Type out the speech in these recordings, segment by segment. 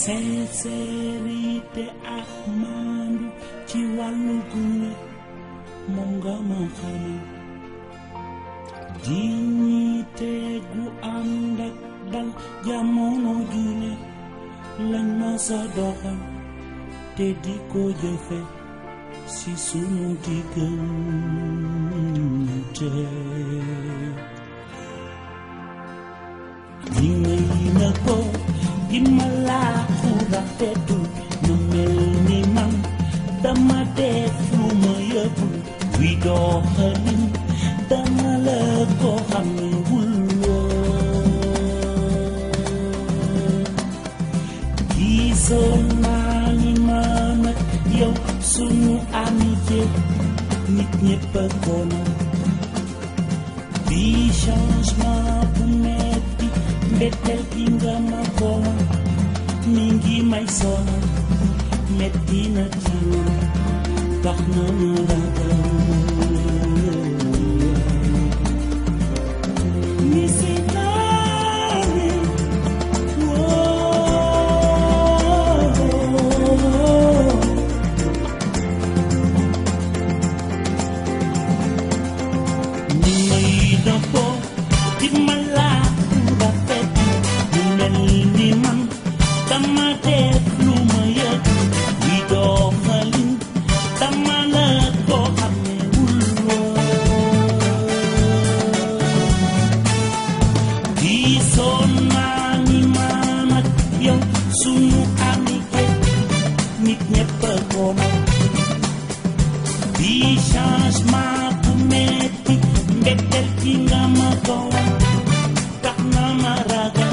sincérité ak maandu ci wàllu gunge moom nga ma xamal dignité gu ànd ak dal jamono june lañ ma sa doxal te di ko jëfe si sunu diggante ni ngay na ko di ma laaxu rafetul na mel ni man dama def lu ma yëgul wi doxalin dama la ko xamewul woon gisoon naa ni man ak yow sunu amitié nit ñépp a ko na bi changement bu metti mbetteel gi nga ma ko mi ngi may sonal metti na ci man tax na ma ragal ni si naani woo ni may dëppoo di ma laaku rafet mu mel ni man dama def lu ma yëg di doxalin dama la ko xamewul woon gisoon naa ni man ak yow sunu amitié nit ñépp a ko moom bi changement bu metti mbetteel gi nga ma ko wan tax na ma ragal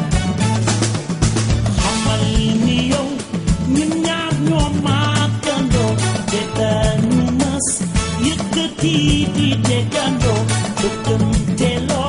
xamal ni yow ñun ñaar ñoo màggandoo te dañu mës yëkkati di déggandoo bëggante loo